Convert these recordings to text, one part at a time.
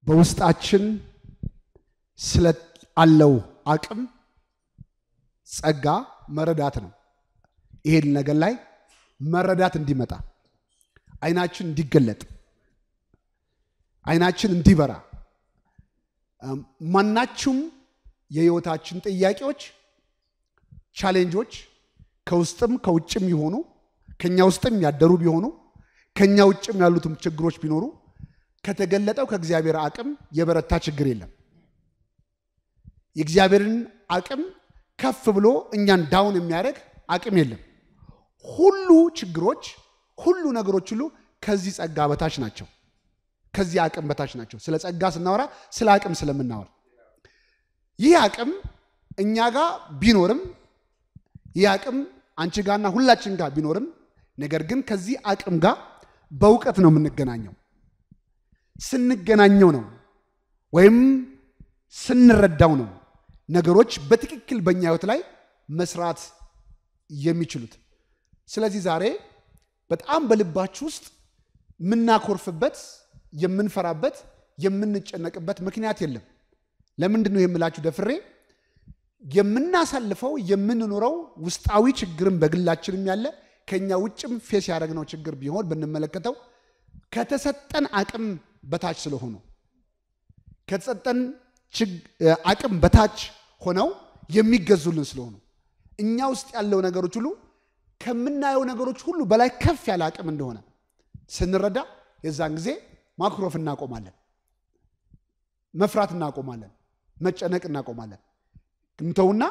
በውስጣችን ስለ አለው አቅም ጸጋ መረዳት ነው። ይሄን ነገር ላይ መረዳት እንዲመጣ አይናችን እንዲገለጥ አይናችን እንዲበራ ማናችሁም የህይወታችን ጥያቄዎች፣ ቻሌንጆች ከውስጥም ከውጭም ይሆኑ ከኛ ውስጥም ያደሩ ቢሆኑ ከኛ ውጭም ያሉትም ችግሮች ቢኖሩ ከተገለጠው ከእግዚአብሔር አቅም የበረታ ችግር የለም። የእግዚአብሔርን አቅም ከፍ ብሎ እኛን ዳውን የሚያደርግ አቅም የለም። ሁሉ ችግሮች፣ ሁሉ ነገሮች ሁሉ ከዚህ ጸጋ በታች ናቸው። ከዚህ አቅም በታች ናቸው። ስለ ጸጋ ስናወራ ስለ አቅም ስለምናወራ ይህ አቅም እኛ ጋር ቢኖርም ይህ አቅም አንቺ ጋርና ሁላችን ጋር ቢኖርም ነገር ግን ከዚህ አቅም ጋር በእውቀት ነው የምንገናኘው። ስንገናኘው ነው ወይም ስንረዳው ነው ነገሮች በትክክል በእኛ ህይወት ላይ መስራት የሚችሉት። ስለዚህ ዛሬ በጣም በልባችሁ ውስጥ የምናኮርፍበት፣ የምንፈራበት፣ የምንጨነቅበት ምክንያት የለም። ለምንድን ነው የምላችሁ ደፍሬ የምናሳልፈው የምንኖረው ውስጣዊ ችግርም በግላችንም ያለ ከኛ ውጭም ፌስ ያደረግነው ችግር ቢሆን ብንመለከተው ከተሰጠን አቅም በታች ስለሆኑ ከተሰጠን አቅም በታች ሆነው የሚገዙልን ስለሆኑ እኛ ውስጥ ያለው ነገሮች ሁሉ ከምናየው ነገሮች ሁሉ በላይ ከፍ ያለ አቅም እንደሆነ ስንረዳ የዛን ጊዜ ማኩረፍ እናቆማለን፣ መፍራት እናቆማለን፣ መጨነቅ እናቆማለን። እንተውና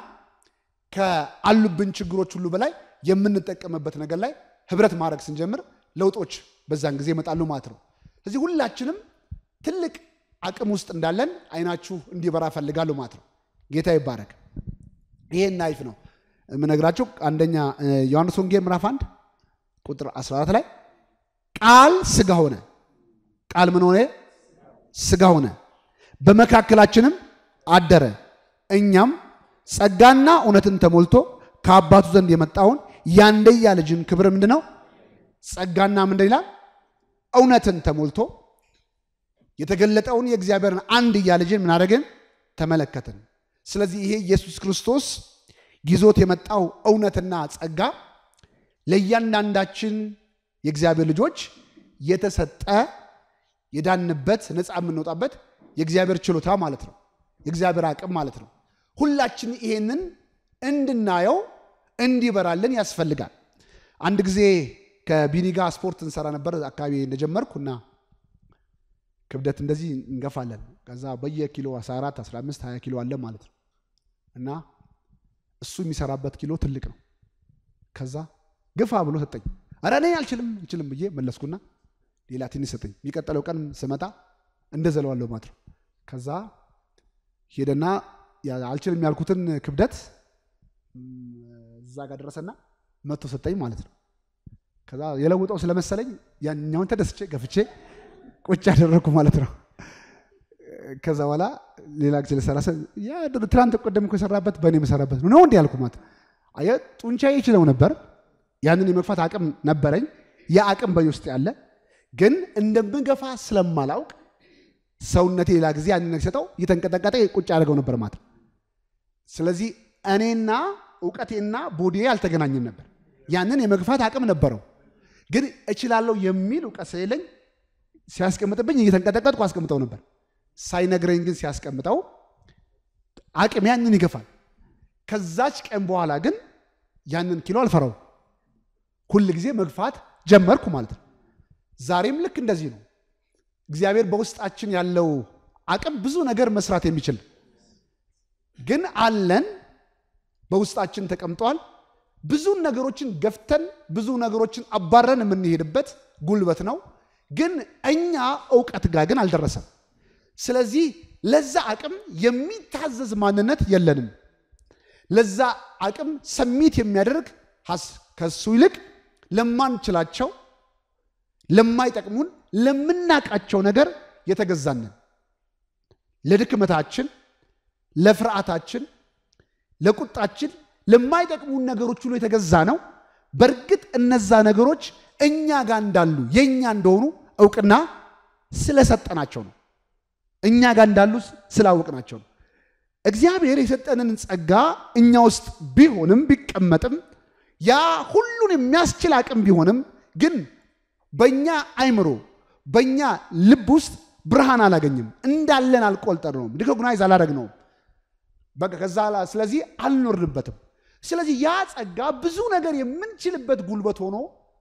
ከአሉብን ችግሮች ሁሉ በላይ የምንጠቀምበት ነገር ላይ ህብረት ማድረግ ስንጀምር ለውጦች በዛን ጊዜ ይመጣሉ ማለት ነው። ስለዚህ ሁላችንም ትልቅ አቅም ውስጥ እንዳለን አይናችሁ እንዲበራ ፈልጋለሁ ማለት ነው። ጌታ ይባረክ። ይሄን ናይፍ ነው የምነግራችሁ። አንደኛ ዮሐንስ ወንጌል ምዕራፍ 1 ቁጥር 14 ላይ ቃል ስጋ ሆነ። ቃል ምን ሆነ? ስጋ ሆነ፣ በመካከላችንም አደረ። እኛም ጸጋና እውነትን ተሞልቶ ከአባቱ ዘንድ የመጣውን ያንደያ ልጅን ክብር ምንድን ነው? ጸጋና ምንድን ይላል? እውነትን ተሞልቶ የተገለጠውን የእግዚአብሔርን አንድያ ልጅን ምን አደረግን? ተመለከትን። ስለዚህ ይሄ ኢየሱስ ክርስቶስ ይዞት የመጣው እውነትና ጸጋ ለእያንዳንዳችን የእግዚአብሔር ልጆች የተሰጠ የዳንበት ነፃ የምንወጣበት የእግዚአብሔር ችሎታ ማለት ነው። የእግዚአብሔር አቅም ማለት ነው። ሁላችን ይሄንን እንድናየው እንዲበራልን ያስፈልጋል። አንድ ጊዜ ከቢኒ ጋር ስፖርት እንሰራ ነበር አካባቢ እንደጀመርኩ እና ክብደት እንደዚህ እንገፋለን። ከዛ በየኪሎ 14፣ 15፣ 20 ኪሎ አለ ማለት ነው እና እሱ የሚሰራበት ኪሎ ትልቅ ነው። ከዛ ግፋ ብሎ ሰጠኝ። ኧረ እኔ አልችልም አልችልም ብዬ መለስኩና ሌላ ትንሽ ሰጠኝ። የሚቀጥለው ቀን ስመጣ እንደዘለዋለሁ ማለት ነው። ከዛ ሄደና አልችልም ያልኩትን ክብደት እዛ ጋር ደረሰና መቶ ሰጠኝ ማለት ነው። ከዛ የለውጠው ስለመሰለኝ ያኛውን ተደስቼ ገፍቼ ቁጭ ያደረግኩ ማለት ነው። ከዛ በኋላ ሌላ ጊዜ ልሰራ ትናንት ቀደም እኮ የሰራበት በእኔ የምሰራበት ነው እንዲ ያልኩ ማለት አየህ፣ ጡንቻዬ ይችለው ነበር። ያንን የመግፋት አቅም ነበረኝ። ያ አቅም በእኔ ውስጥ ያለ ግን እንደምገፋ ስለማላውቅ ሰውነቴ ሌላ ጊዜ ያንን ነገር ሲሰጠው እየተንቀጠቀጠ ቁጭ ያደርገው ነበር ማለት ነው። ስለዚህ እኔና እውቀቴና ቦዲዬ አልተገናኘም ነበር። ያንን የመግፋት አቅም ነበረው፣ ግን እችላለሁ የሚል እውቀት ስለሌለኝ ሲያስቀምጥብኝ እየተንቀጠቀጥኩ አስቀምጠው ነበር። ሳይነግረኝ ግን ሲያስቀምጠው አቅም ያንን ይገፋል። ከዛች ቀን በኋላ ግን ያንን ኪሎ አልፈራው፣ ሁል ጊዜ መግፋት ጀመርኩ ማለት ነው። ዛሬም ልክ እንደዚህ ነው። እግዚአብሔር በውስጣችን ያለው አቅም ብዙ ነገር መስራት የሚችል ግን አለን፣ በውስጣችን ተቀምጧል። ብዙ ነገሮችን ገፍተን ብዙ ነገሮችን አባረን የምንሄድበት ጉልበት ነው። ግን እኛ እውቀት ጋር ግን አልደረሰም። ስለዚህ ለዛ አቅም የሚታዘዝ ማንነት የለንም። ለዛ አቅም ሰሚት የሚያደርግ ከሱ ይልቅ ለማንችላቸው፣ ለማይጠቅሙን፣ ለምናቃቸው ነገር የተገዛንን ለድክመታችን፣ ለፍርሃታችን፣ ለቁጣችን፣ ለማይጠቅሙን ነገሮች ሁሉ የተገዛ ነው። በእርግጥ እነዛ ነገሮች እኛ ጋር እንዳሉ የእኛ እንደሆኑ እውቅና ስለሰጠናቸው ነው። እኛ ጋር እንዳሉ ስላወቅናቸው ነው። እግዚአብሔር የሰጠንን ጸጋ እኛ ውስጥ ቢሆንም ቢቀመጥም ያ ሁሉን የሚያስችል አቅም ቢሆንም ግን በእኛ አይምሮ በእኛ ልብ ውስጥ ብርሃን አላገኝም። እንዳለን አልቆጠርነውም። ሪኮግናይዝ አላደረግነውም። በቃ ከዛ ስለዚህ አልኖርንበትም። ስለዚህ ያ ጸጋ ብዙ ነገር የምንችልበት ጉልበት ሆኖ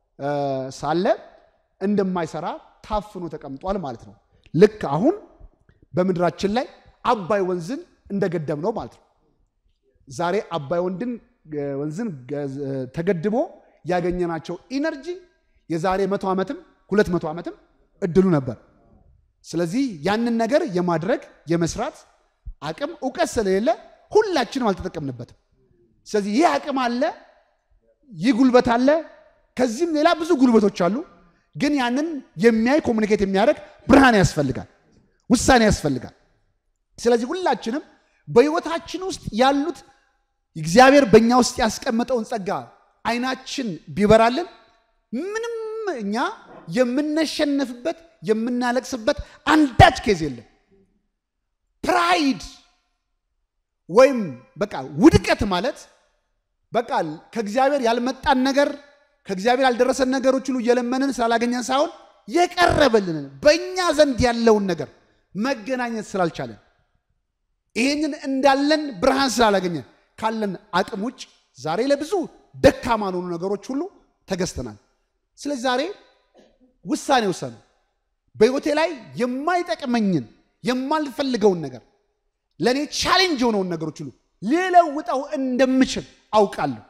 ሳለ እንደማይሰራ ታፍኖ ተቀምጧል ማለት ነው። ልክ አሁን በምድራችን ላይ አባይ ወንዝን እንደገደብ ነው ማለት ነው። ዛሬ አባይ ወንድን ወንዝን ተገድቦ ያገኘናቸው ኢነርጂ የዛሬ መቶ ዓመትም ሁለት መቶ ዓመትም እድሉ ነበር። ስለዚህ ያንን ነገር የማድረግ የመስራት አቅም እውቀት ስለሌለ ሁላችንም አልተጠቀምንበትም። ስለዚህ ይህ አቅም አለ፣ ይህ ጉልበት አለ። ከዚህም ሌላ ብዙ ጉልበቶች አሉ። ግን ያንን የሚያይ ኮሚኒኬት የሚያደርግ ብርሃን ያስፈልጋል፣ ውሳኔ ያስፈልጋል። ስለዚህ ሁላችንም በሕይወታችን ውስጥ ያሉት እግዚአብሔር በእኛ ውስጥ ያስቀመጠውን ጸጋ አይናችን ቢበራልን ምንም እኛ የምነሸነፍበት የምናለቅስበት አንዳች ኬዝ የለም። ፕራይድ ወይም በቃ ውድቀት ማለት በቃ ከእግዚአብሔር ያልመጣን ነገር ከእግዚአብሔር ያልደረሰን ነገሮች ሁሉ እየለመንን ስላላገኘን ሳይሆን የቀረበልንን በእኛ ዘንድ ያለውን ነገር መገናኘት ስላልቻለን ይህንን እንዳለን ብርሃን ስላላገኘን ካለን አቅም ውጭ ዛሬ ለብዙ ደካማ ለሆኑ ነገሮች ሁሉ ተገዝተናል። ስለዚህ ዛሬ ውሳኔ ውሰኑ። በሕይወቴ ላይ የማይጠቅመኝን የማልፈልገውን ነገር ለእኔ ቻሌንጅ የሆነውን ነገሮች ሁሉ ሊለውጠው እንደምችል አውቃለሁ።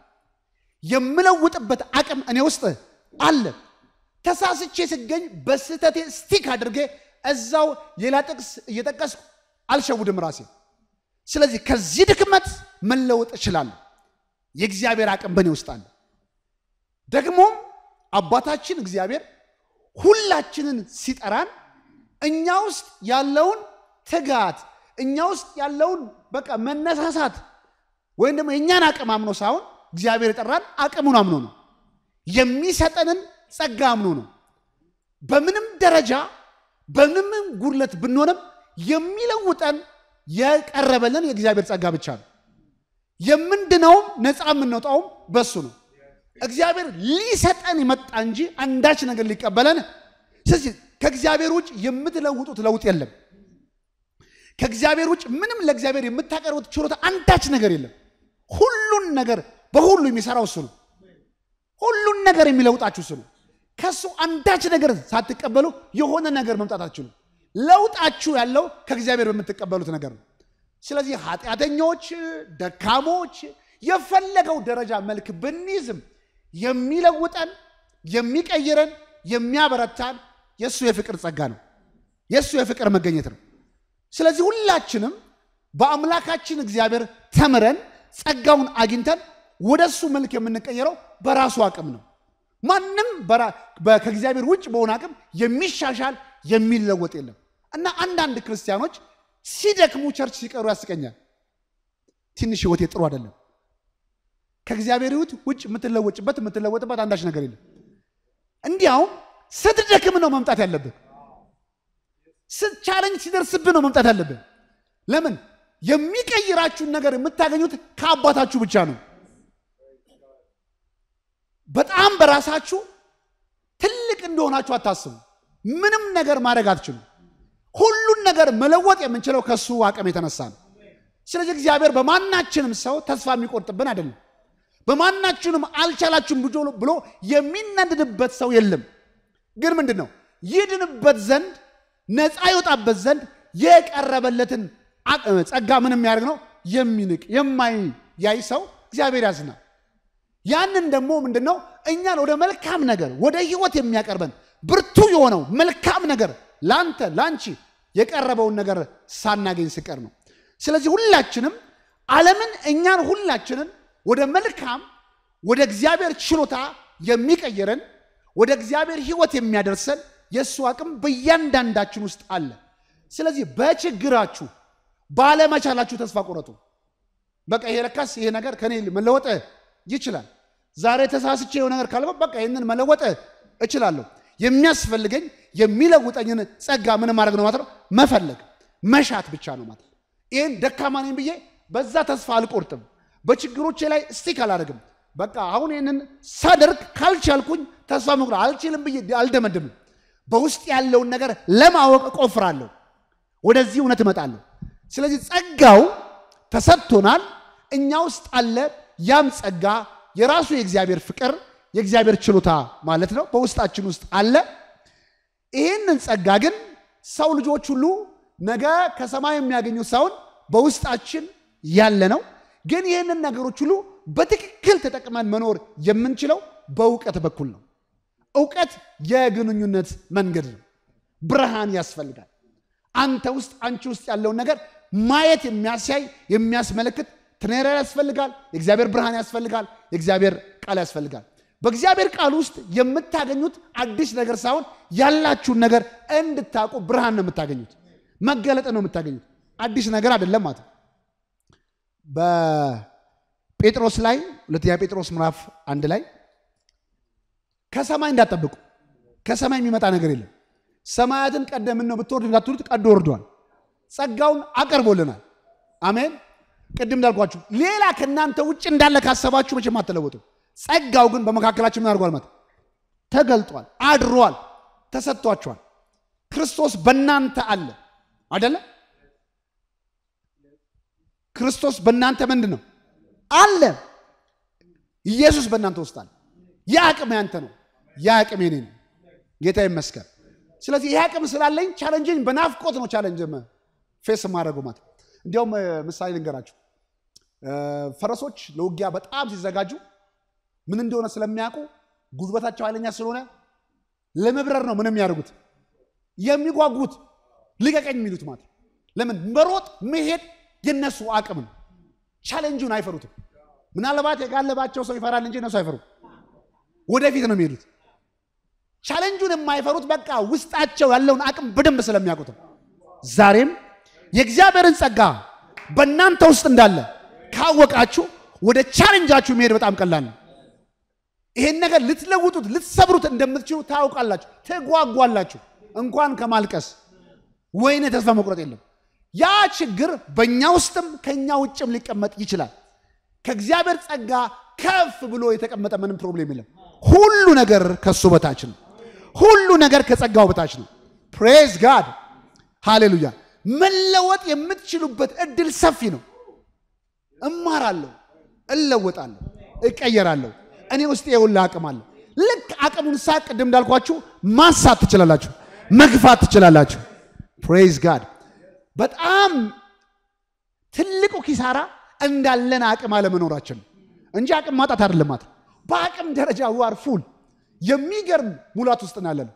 የምለውጥበት አቅም እኔ ውስጥ አለ። ተሳስቼ ስገኝ በስህተቴ ስቲክ አድርጌ እዛው ሌላ ጥቅስ እየጠቀስኩ አልሸውድም ራሴ። ስለዚህ ከዚህ ድክመት መለወጥ እችላለሁ። የእግዚአብሔር አቅም በእኔ ውስጥ አለ። ደግሞም አባታችን እግዚአብሔር ሁላችንን ሲጠራን እኛ ውስጥ ያለውን ትጋት እኛ ውስጥ ያለውን በቃ መነሳሳት ወይም ደግሞ የእኛን አቅም አምኖ ሳይሆን እግዚአብሔር የጠራን አቅሙን አምኖ ነው። የሚሰጠንን ጸጋ አምኖ ነው። በምንም ደረጃ በምንም ጉድለት ብንሆንም የሚለውጠን የቀረበልን የእግዚአብሔር ጸጋ ብቻ ነው። የምንድነውም ነፃ የምንወጣውም በሱ ነው። እግዚአብሔር ሊሰጠን የመጣ እንጂ አንዳች ነገር ሊቀበለን። ስለዚህ ከእግዚአብሔር ውጭ የምትለውጡት ለውጥ የለም። ከእግዚአብሔር ውጭ ምንም ለእግዚአብሔር የምታቀርቡት ችሎታ አንዳች ነገር የለም። ሁሉን ነገር በሁሉ የሚሰራው እሱ ነው። ሁሉን ነገር የሚለውጣችሁ እሱ ነው። ከእሱ አንዳች ነገር ሳትቀበሉ የሆነ ነገር መምጣት አትችሉም። ለውጣችሁ ያለው ከእግዚአብሔር በምትቀበሉት ነገር ነው። ስለዚህ ኃጢአተኞች፣ ደካሞች የፈለገው ደረጃ መልክ ብንይዝም የሚለውጠን የሚቀይረን የሚያበረታን የእሱ የፍቅር ጸጋ ነው። የእሱ የፍቅር መገኘት ነው። ስለዚህ ሁላችንም በአምላካችን እግዚአብሔር ተምረን ጸጋውን አግኝተን ወደ እሱ መልክ የምንቀየረው በራሱ አቅም ነው። ማንም ከእግዚአብሔር ውጭ በሆነ አቅም የሚሻሻል የሚለወጥ የለም እና አንዳንድ ክርስቲያኖች ሲደክሙ ቸርች ሲቀሩ ያስቀኛል። ትንሽ ህይወቴ ጥሩ አይደለም። ከእግዚአብሔር ሕይወት ውጭ የምትለወጭበት የምትለወጥበት አንዳች ነገር የለም። እንዲያውም ስትደክም ነው መምጣት ያለብን። ቻለንጅ ሲደርስብን ነው መምጣት ያለብን። ለምን? የሚቀይራችሁን ነገር የምታገኙት ከአባታችሁ ብቻ ነው። በጣም በራሳችሁ ትልቅ እንደሆናችሁ አታስቡ። ምንም ነገር ማድረግ አትችሉም። ሁሉን ነገር መለወጥ የምንችለው ከሱ አቅም የተነሳ ነው። ስለዚህ እግዚአብሔር በማናችንም ሰው ተስፋ የሚቆርጥብን አይደለም። በማናችንም አልቻላችሁም ብሎ የሚነድድበት ሰው የለም። ግን ምንድን ነው ይድንበት ዘንድ ነፃ ይወጣበት ዘንድ የቀረበለትን ጸጋ ምን የሚያደርግ ነው የሚንቅ የማያይ ሰው እግዚአብሔር ያዝናል። ያንን ደግሞ ምንድን ነው እኛን ወደ መልካም ነገር ወደ ህይወት የሚያቀርበን ብርቱ የሆነው መልካም ነገር ለአንተ ለአንቺ የቀረበውን ነገር ሳናገኝ ስቀር ነው። ስለዚህ ሁላችንም ዓለምን እኛን ሁላችንን ወደ መልካም ወደ እግዚአብሔር ችሎታ የሚቀይረን ወደ እግዚአብሔር ህይወት የሚያደርሰን የእሱ አቅም በእያንዳንዳችን ውስጥ አለ። ስለዚህ በችግራችሁ ባለመቻላችሁ ተስፋ ቆረጡ። በቃ ይሄ ለካስ ይሄ ነገር ከኔ መለወጥ ይችላል። ዛሬ ተሳስቼ የሆነ ነገር ካልበ በቃ ይህንን መለወጥ እችላለሁ። የሚያስፈልገኝ የሚለውጠኝን ጸጋ ምን ማድረግ ነው ማለት ነው መፈለግ። መሻት ብቻ ነው ማለት ነው። ይህን ደካማ ነኝ ብዬ በዛ ተስፋ አልቆርጥም። በችግሮቼ ላይ ስቲክ አላደርግም። በቃ አሁን ይህንን ሳደርግ ካልቻልኩኝ ተስፋ መቁረጥ አልችልም ብዬ አልደመድምም። በውስጥ ያለውን ነገር ለማወቅ እቆፍራለሁ። ወደዚህ እውነት እመጣለሁ። ስለዚህ ጸጋው ተሰጥቶናል፣ እኛ ውስጥ አለ። ያም ጸጋ የራሱ የእግዚአብሔር ፍቅር የእግዚአብሔር ችሎታ ማለት ነው በውስጣችን ውስጥ አለ። ይህንን ጸጋ ግን ሰው ልጆች ሁሉ ነገ ከሰማይ የሚያገኙት ሳይሆን በውስጣችን ያለ ነው። ግን ይህንን ነገሮች ሁሉ በትክክል ተጠቅመን መኖር የምንችለው በእውቀት በኩል ነው። እውቀት የግንኙነት መንገድ ነው። ብርሃን ያስፈልጋል። አንተ ውስጥ አንቺ ውስጥ ያለውን ነገር ማየት የሚያሳይ የሚያስመለክት ትኔራ ያስፈልጋል። የእግዚአብሔር ብርሃን ያስፈልጋል። የእግዚአብሔር ቃል ያስፈልጋል። በእግዚአብሔር ቃል ውስጥ የምታገኙት አዲስ ነገር ሳይሆን ያላችሁን ነገር እንድታውቁ ብርሃን ነው የምታገኙት፣ መገለጥ ነው የምታገኙት። አዲስ ነገር አይደለም ማለት ነው። በጴጥሮስ ላይ ሁለተኛ ጴጥሮስ ምዕራፍ አንድ ላይ ከሰማይ እንዳትጠብቁ፣ ከሰማይ የሚመጣ ነገር የለም። ሰማያትን ቀደምን ነው ብትወርድ እንዳትሉት ቀዶ ወርዷል። ጸጋውን አቀርቦልናል። አሜን። ቅድም እንዳልኳችሁ ሌላ ከእናንተ ውጭ እንዳለ ካሰባችሁ መቼም አትለወጡ። ጸጋው ግን በመካከላችን ምን አድርጓል? ማለት ተገልጧል፣ አድሯል፣ ተሰጥቷቸዋል። ክርስቶስ በእናንተ አለ አደለ? ክርስቶስ በእናንተ ምንድን ነው አለ። ኢየሱስ በእናንተ ውስጥ አለ። ይህ አቅም ያንተ ነው፣ ይህ አቅም የኔ ነው። ጌታ ይመስገን። ስለዚህ ይህ አቅም ስላለኝ ቻለንጅን በናፍቆት ነው ቻለንጅ ፌስ ማድረገው ማለት እንዲያውም ምሳሌ ልንገራችሁ። ፈረሶች ለውጊያ በጣም ሲዘጋጁ ምን እንደሆነ ስለሚያውቁ ጉልበታቸው ኃይለኛ ስለሆነ ለመብረር ነው ምንም ያደርጉት የሚጓጉት ልቀቀኝ የሚሉት ማለት ለምን መሮጥ መሄድ የነሱ አቅም ነው። ቻሌንጁን አይፈሩትም። ምናልባት የጋለባቸው ሰው ይፈራል እንጂ እነሱ አይፈሩም። ወደፊት ነው የሚሄዱት። ቻሌንጁን የማይፈሩት በቃ ውስጣቸው ያለውን አቅም በደንብ ስለሚያውቁትም ዛሬም የእግዚአብሔርን ጸጋ በእናንተ ውስጥ እንዳለ ካወቃችሁ ወደ ቻሌንጃችሁ መሄድ በጣም ቀላል ነው። ይሄን ነገር ልትለውጡት ልትሰብሩት እንደምትችሉ ታውቃላችሁ፣ ትጓጓላችሁ። እንኳን ከማልቀስ ወይኔ ተስፋ መቁረጥ የለም። ያ ችግር በእኛ ውስጥም ከእኛ ውጭም ሊቀመጥ ይችላል። ከእግዚአብሔር ጸጋ ከፍ ብሎ የተቀመጠ ምንም ፕሮብሌም የለም። ሁሉ ነገር ከሱ በታች ነው። ሁሉ ነገር ከጸጋው በታች ነው። ፕሬዝ ጋድ ሃሌሉያ። መለወጥ የምትችሉበት እድል ሰፊ ነው። እማራለሁ፣ እለወጣለሁ፣ እቀየራለሁ። እኔ ውስጥ የውላ አቅም አለ። ልክ አቅሙን ሳ ቅድም እንዳልኳችሁ ማሳት ትችላላችሁ፣ መግፋት ትችላላችሁ። ፕሬዝ ጋድ። በጣም ትልቁ ኪሳራ እንዳለን አቅም አለመኖራችን ነው እንጂ አቅም ማጣት አይደለም ማለት ነው። በአቅም ደረጃ ዋር ፉል የሚገርም ሙላት ውስጥ ነው ያለነው።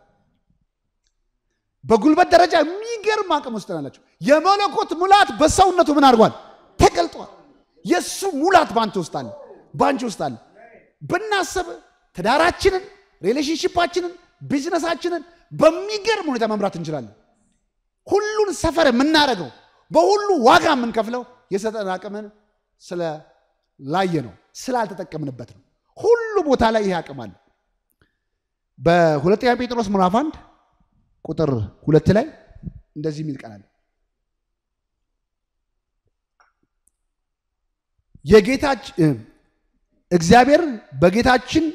በጉልበት ደረጃ የሚገርም አቅም ውስጥ ናላቸው። የመለኮት ሙላት በሰውነቱ ምን አድርጓል? ተገልጧል። የእሱ ሙላት በአንተ ውስጥ አለ፣ በአንቺ ውስጥ አለ። ብናስብ ትዳራችንን፣ ሪሌሽንሽፓችንን፣ ቢዝነሳችንን በሚገርም ሁኔታ መምራት እንችላለን። ሁሉን ሰፈር የምናደርገው በሁሉ ዋጋ የምንከፍለው የሰጠን አቅምን ስለላየ ነው፣ ስላልተጠቀምንበት ነው። ሁሉ ቦታ ላይ ይሄ አቅም አለ። በሁለተኛ ጴጥሮስ ምዕራፍ አንድ ቁጥር ሁለት ላይ እንደዚህ የሚል ቃል አለ። የጌታችን እግዚአብሔር በጌታችን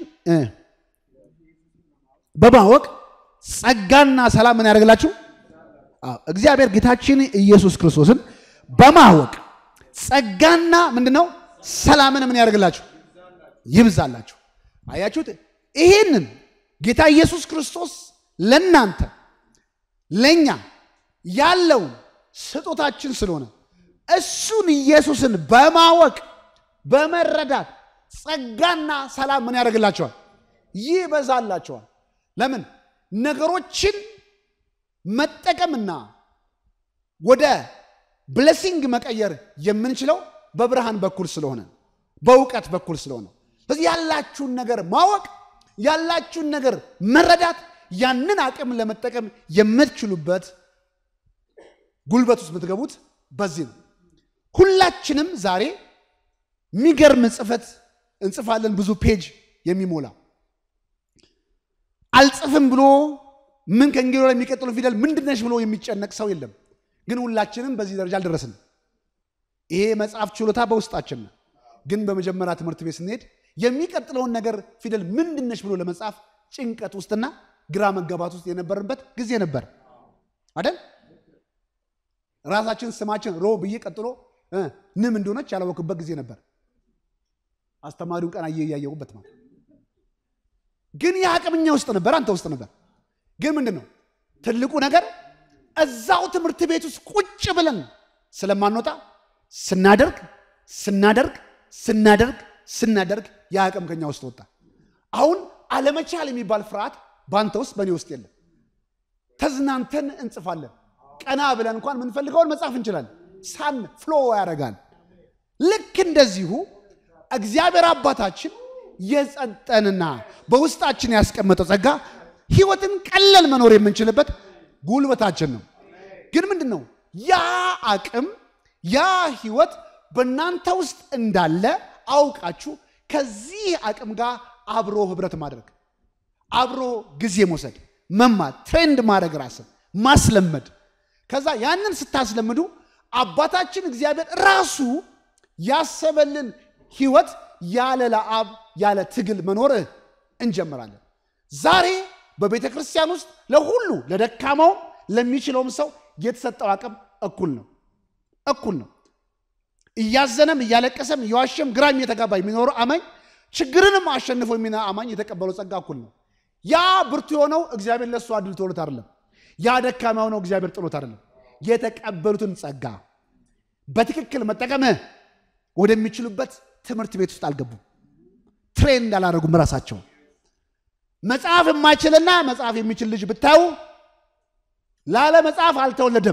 በማወቅ ጸጋና ሰላም ምን ያደርግላችሁ? እግዚአብሔር ጌታችን ኢየሱስ ክርስቶስን በማወቅ ጸጋና ምንድን ነው ሰላምን ምን ያደርግላችሁ? ይብዛላችሁ። አያችሁት? ይህንን ጌታ ኢየሱስ ክርስቶስ ለእናንተ ለእኛ ያለውን ስጦታችን ስለሆነ እሱን ኢየሱስን በማወቅ በመረዳት ጸጋና ሰላም ምን ያደርግላቸዋል? ይበዛላቸዋል። ለምን ነገሮችን መጠቀምና ወደ ብሌሲንግ መቀየር የምንችለው በብርሃን በኩል ስለሆነ በእውቀት በኩል ስለሆነ ስለዚህ ያላችሁን ነገር ማወቅ ያላችሁን ነገር መረዳት ያንን አቅም ለመጠቀም የምትችሉበት ጉልበት ውስጥ የምትገቡት በዚህ ነው። ሁላችንም ዛሬ የሚገርም ጽፈት እንጽፋለን፣ ብዙ ፔጅ የሚሞላ አልጽፍም ብሎ ምን ከእንግዲህ ወዲያ የሚቀጥለው ፊደል ምንድነሽ ብሎ የሚጨነቅ ሰው የለም። ግን ሁላችንም በዚህ ደረጃ አልደረስንም። ይሄ መጽሐፍ ችሎታ በውስጣችን ነው። ግን በመጀመሪያ ትምህርት ቤት ስንሄድ የሚቀጥለውን ነገር ፊደል ምንድነች ብሎ ለመጻፍ ጭንቀት ውስጥና ግራ መጋባት ውስጥ የነበርንበት ጊዜ ነበር አይደል? ራሳችን ስማችን ሮ ብዬ ቀጥሎ ንም እንደሆነች ያላወቅበት ጊዜ ነበር። አስተማሪውን ቀን አየ እያየሁበት ማለት ግን የአቅምኛ ውስጥ ነበር፣ አንተ ውስጥ ነበር። ግን ምንድን ነው ትልቁ ነገር እዛው ትምህርት ቤት ውስጥ ቁጭ ብለን ስለማንወጣ ስናደርግ ስናደርግ ስናደርግ ስናደርግ የአቅም ከኛ ውስጥ ወጣ። አሁን አለመቻል የሚባል ፍርሃት በአንተ ውስጥ በእኔ ውስጥ የለም። ተዝናንተን እንጽፋለን። ቀና ብለን እንኳን የምንፈልገውን መጻፍ እንችላለን። ሳን ፍሎ ያደርጋል። ልክ እንደዚሁ እግዚአብሔር አባታችን የጸጠንና በውስጣችን ያስቀመጠው ጸጋ ህይወትን ቀለል መኖር የምንችልበት ጉልበታችን ነው። ግን ምንድን ነው ያ አቅም ያ ህይወት በእናንተ ውስጥ እንዳለ አውቃችሁ ከዚህ አቅም ጋር አብሮ ህብረት ማድረግ፣ አብሮ ጊዜ መውሰድ፣ መማር፣ ትሬንድ ማድረግ፣ ራስን ማስለመድ። ከዛ ያንን ስታስለምዱ አባታችን እግዚአብሔር ራሱ ያሰበልን ህይወት ያለ ለአብ ያለ ትግል መኖር እንጀምራለን። ዛሬ በቤተ ክርስቲያን ውስጥ ለሁሉ ለደካማውም ለሚችለውም ሰው የተሰጠው አቅም እኩል ነው እኩል ነው። እያዘነም እያለቀሰም እየዋሸም ግራም እየተጋባ የሚኖረው አማኝ ችግርንም አሸንፎ የሚና አማኝ የተቀበለው ጸጋ እኩል ነው። ያ ብርቱ የሆነው እግዚአብሔር ለእሱ አድል ተውሎት አይደለም። ያ ደካማ የሆነው እግዚአብሔር ጥሎት አይደለም። የተቀበሉትን ጸጋ በትክክል መጠቀም ወደሚችሉበት ትምህርት ቤት ውስጥ አልገቡም። ትሬን አላደረጉም ራሳቸው። መጽሐፍ የማይችልና መጽሐፍ የሚችል ልጅ ብታዩ ላለ መጽሐፍ አልተወለደም።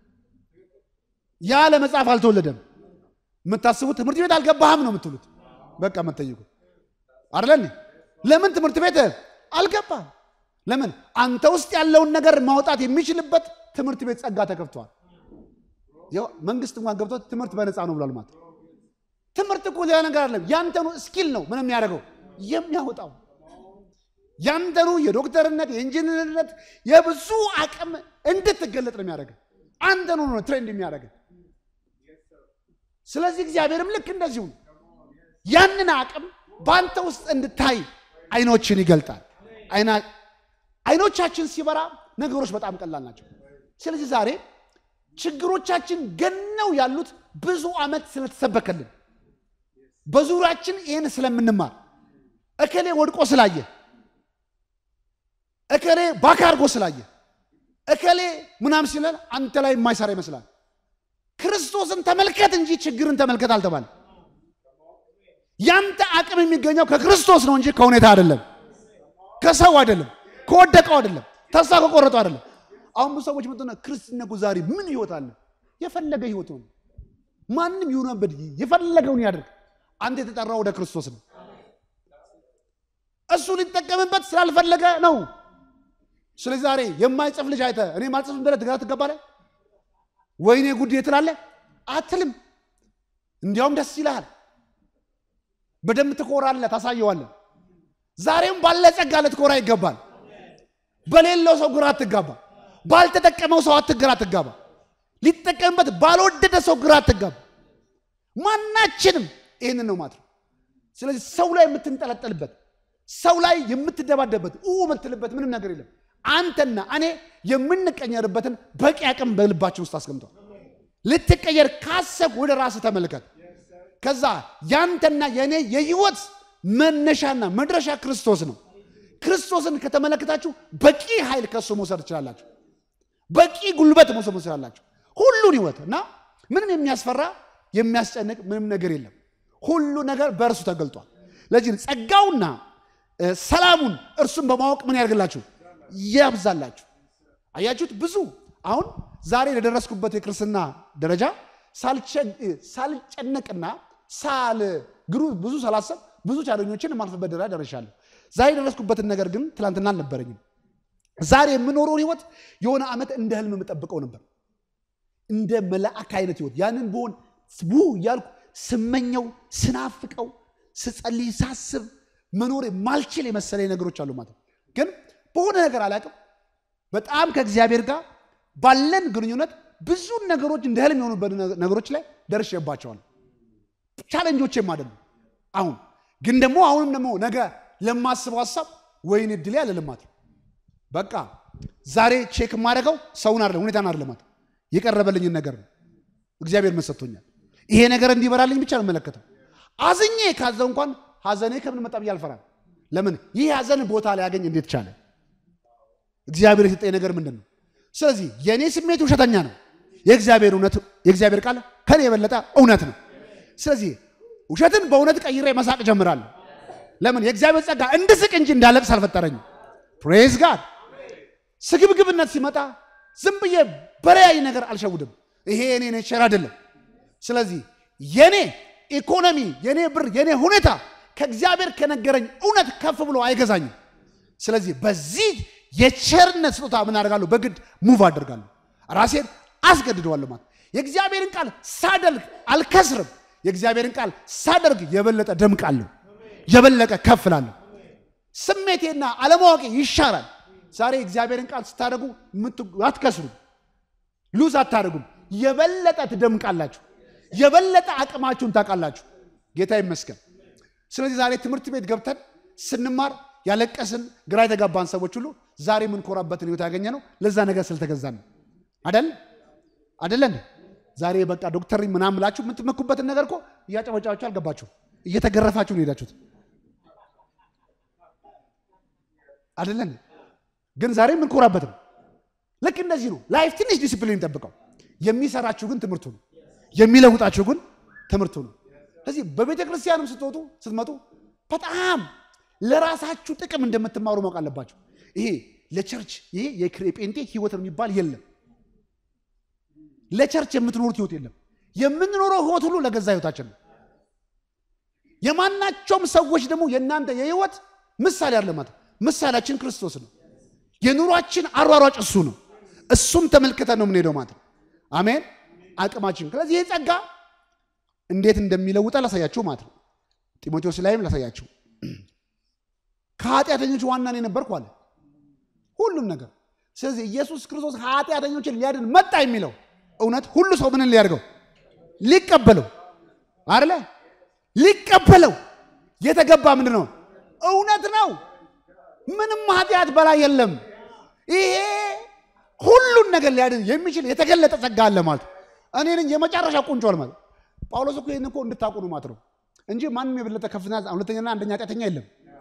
ያለ መጽሐፍ አልተወለደም። የምታስቡት ትምህርት ቤት አልገባህም ነው የምትሉት። በቃ የምትጠይቁ አይደለ? ለምን ትምህርት ቤት አልገባህም? ለምን አንተ ውስጥ ያለውን ነገር ማውጣት የሚችልበት ትምህርት ቤት ጸጋ ተከፍቷል። መንግስት እንኳን ገብቶት ትምህርት በነፃ ነው ብሏል። ማለት ትምህርት እኮ ሌላ ነገር አለም። ያንተኑ ስኪል ነው ምን የሚያደርገው የሚያወጣው ያንተኑ የዶክተርነት የኢንጂነርነት የብዙ አቅም እንድትገለጥ ነው የሚያደርገ አንተኑ ነው ትሬንድ የሚያደርገ ስለዚህ እግዚአብሔርም ልክ እንደዚሁ ያንን አቅም በአንተ ውስጥ እንድታይ አይኖችን ይገልጣል። አይኖቻችን ሲበራ ነገሮች በጣም ቀላል ናቸው። ስለዚህ ዛሬ ችግሮቻችን ገነው ያሉት ብዙ ዓመት ስለተሰበከልን በዙሪያችን ይህን ስለምንማር እከሌ ወድቆ ስላየ እከሌ ባካ አድርጎ ስላየ እከሌ ምናምን ሲለን አንተ ላይ የማይሰራ ይመስላል። ክርስቶስን ተመልከት እንጂ ችግርን ተመልከት አልተባለ። ያንተ አቅም የሚገኘው ከክርስቶስ ነው እንጂ ከሁኔታ አይደለም፣ ከሰው አይደለም፣ ከወደቀው አይደለም፣ ተስፋ ከቆረጠው አይደለም። አሁን ብዙ ሰዎች ምጥነ ክርስትና እኮ ዛሬ ምን ህይወት አለ? የፈለገ ህይወት ነው። ማንም ይሁንበት የፈለገውን ያደርግ። አንተ የተጠራው ወደ ክርስቶስ ነው። እሱ ሊጠቀምበት ስላልፈለገ ነው። ስለዚህ ዛሬ የማይጽፍ ልጅ አይተ እኔ ማልጽፍ ብለህ ግራ ትገባለህ። ወይኔ ጉዴ ትላለህ አትልም። እንዲያውም ደስ ይልሃል። በደንብ ትኮራለህ፣ ታሳየዋለህ። ዛሬም ባለ ጸጋ ልትኮራ ይገባል። በሌለው ሰው ግራ አትጋባ። ባልተጠቀመው ሰው አትግራ አትጋባ። ሊጠቀምበት ባልወደደ ሰው ግራ አትጋባ። ማናችንም ይህንን ነው ማለት ነው። ስለዚህ ሰው ላይ የምትንጠለጠልበት ሰው ላይ የምትደባደበት የምትልበት ምንም ነገር የለም። አንተና እኔ የምንቀየርበትን በቂ አቅም በልባችን ውስጥ አስቀምጧል። ልትቀየር ካሰብ ወደ ራስህ ተመልከት። ከዛ ያንተና የእኔ የህይወት መነሻና መድረሻ ክርስቶስ ነው። ክርስቶስን ከተመለከታችሁ በቂ ኃይል ከሱ መውሰድ ትችላላችሁ። በቂ ጉልበት መውሰድ ትችላላችሁ። ሁሉን ህይወት እና ምንም የሚያስፈራ የሚያስጨንቅ ምንም ነገር የለም። ሁሉ ነገር በእርሱ ተገልጧል። ለዚህ ጸጋውና ሰላሙን እርሱን በማወቅ ምን ያደርግላችሁ ያብዛላችሁ። አያችሁት? ብዙ አሁን ዛሬ ለደረስኩበት የክርስትና ደረጃ ሳልጨነቅና ሳል ግሩ ብዙ ሳላሰብ ብዙ ቻለኞችን የማልፍበት ደረጃ ደርሻለሁ። ዛሬ የደረስኩበትን ነገር ግን ትላንትና አልነበረኝም። ዛሬ የምኖረውን ህይወት የሆነ ዓመት እንደ ህልም የምጠብቀው ነበር። እንደ መላእክ አይነት ህይወት ያንን በሆን ው እያልኩ ስመኘው ስናፍቀው ስጸልይ ሳስብ መኖር ማልችል የመሰለኝ ነገሮች አሉ ማለት ነው። ግን በሆነ ነገር አላውቅም። በጣም ከእግዚአብሔር ጋር ባለን ግንኙነት ብዙ ነገሮች እንደ ህልም የሆኑበት ነገሮች ላይ ደርሼባቸዋል። ቻለንጆቼም አይደሉም። አሁን ግን ደግሞ አሁንም ደግሞ ነገ ለማስበው ሀሳብ ወይን እድሌ አለ ልማት በቃ ዛሬ ቼክ የማደርገው ሰውን አይደለም ሁኔታን አይደለም ማለት የቀረበልኝን ነገር ነው። እግዚአብሔር መሰጥቶኛል። ይሄ ነገር እንዲበራልኝ ብቻ ነው የምመለከተው። አዝኜ ካዘው እንኳን ሀዘኔ ከምን መጣ ብዬ አልፈራም። ለምን ይህ ሀዘን ቦታ ላይ ያገኝ እንዴት ቻለ? እግዚአብሔር የሰጠኝ ነገር ምንድን ነው? ስለዚህ የእኔ ስሜት ውሸተኛ ነው። የእግዚአብሔር እውነት የእግዚአብሔር ቃል ከኔ የበለጠ እውነት ነው። ስለዚህ ውሸትን በእውነት ቀይሬ መሳቅ ጀምራለሁ። ለምን የእግዚአብሔር ጸጋ እንድስቅ እንጂ እንዳለቅስ አልፈጠረኝም። ፕሬዝ ጋድ። ስግብግብነት ሲመጣ ዝም ብዬ በለያይ ነገር አልሸውድም። ይሄ የኔ ኔቸር አይደለም። ስለዚህ የኔ ኢኮኖሚ፣ የኔ ብር፣ የኔ ሁኔታ ከእግዚአብሔር ከነገረኝ እውነት ከፍ ብሎ አይገዛኝም። ስለዚህ በዚህ የቸርነት ስጦታ ምን አደርጋለሁ? በግድ ሙቭ አደርጋለሁ። ራሴን አስገድደዋለሁ ማለት የእግዚአብሔርን ቃል ሳደርግ አልከስርም። የእግዚአብሔርን ቃል ሳደርግ የበለጠ ደምቃለሁ፣ የበለጠ ከፍላለሁ። ስሜቴና አለማወቄ ይሻራል። ዛሬ የእግዚአብሔርን ቃል ስታደርጉ አትከስሩም፣ ሉዝ አታደርጉም። የበለጠ ትደምቃላችሁ፣ የበለጠ አቅማችሁን ታውቃላችሁ። ጌታ ይመስገን። ስለዚህ ዛሬ ትምህርት ቤት ገብተን ስንማር ያለቀስን ግራ የተጋባን ሰዎች ሁሉ ዛሬ የምንኮራበትን ህይወት ያገኘ ነው ለዛ ነገር ስለተገዛን ነው። አደል አደለን? ዛሬ በቃ ዶክተር ምናምን ብላችሁ የምትመኩበትን ነገር እኮ እያጨበጫችሁ አልገባችሁ፣ እየተገረፋችሁ ነው ሄዳችሁት። አደለን? ግን ዛሬ የምንኮራበት ነው። ልክ እንደዚህ ነው። ላይፍ ትንሽ ዲሲፕሊን ጠብቀው። የሚሰራችሁ ግን ትምህርቱ ነው። የሚለውጣችሁ ግን ትምህርቱ ነው። ስለዚህ በቤተ ክርስቲያንም ስትወጡ ስትመጡ በጣም ለራሳችሁ ጥቅም እንደምትማሩ ማወቅ አለባቸው። ይሄ ለቸርች ይሄ የጴንጤ ህይወት የሚባል የለም። ለቸርች የምትኖሩት ህይወት የለም። የምንኖረው ህይወት ሁሉ ለገዛ ህይወታችን ነው። የማናቸውም ሰዎች ደግሞ የእናንተ የህይወት ምሳሌ አለ ማለት ምሳሌያችን ክርስቶስ ነው። የኑሯችን አሯሯጭ እሱ ነው። እሱም ተመልክተን ነው የምንሄደው ማለት ነው። አሜን። አቅማችን ስለዚህ ይህ ጸጋ እንዴት እንደሚለውጠ ላሳያችሁ ማለት ነው። ጢሞቴዎስ ላይም ላሳያችሁ ከኃጢአተኞች ዋና እኔ ነበርኩ አለ ሁሉም ነገር። ስለዚህ ኢየሱስ ክርስቶስ ኃጢአተኞችን ሊያድን መጣ የሚለው እውነት ሁሉ ሰው ምንን ሊያደርገው ሊቀበለው አለ ሊቀበለው የተገባ ምንድን ነው? እውነት ነው። ምንም ኃጢአት በላይ የለም። ይሄ ሁሉን ነገር ሊያድን የሚችል የተገለጠ ጸጋ አለ ማለት እኔ ነኝ የመጨረሻ ቁንጮ ማለት ጳውሎስ እኮ ይህን እኮ እንድታውቁ ነው ማለት ነው እንጂ ማንም የበለጠ ከፍተኛ ሁለተኛና አንደኛ ኃጢአተኛ የለም።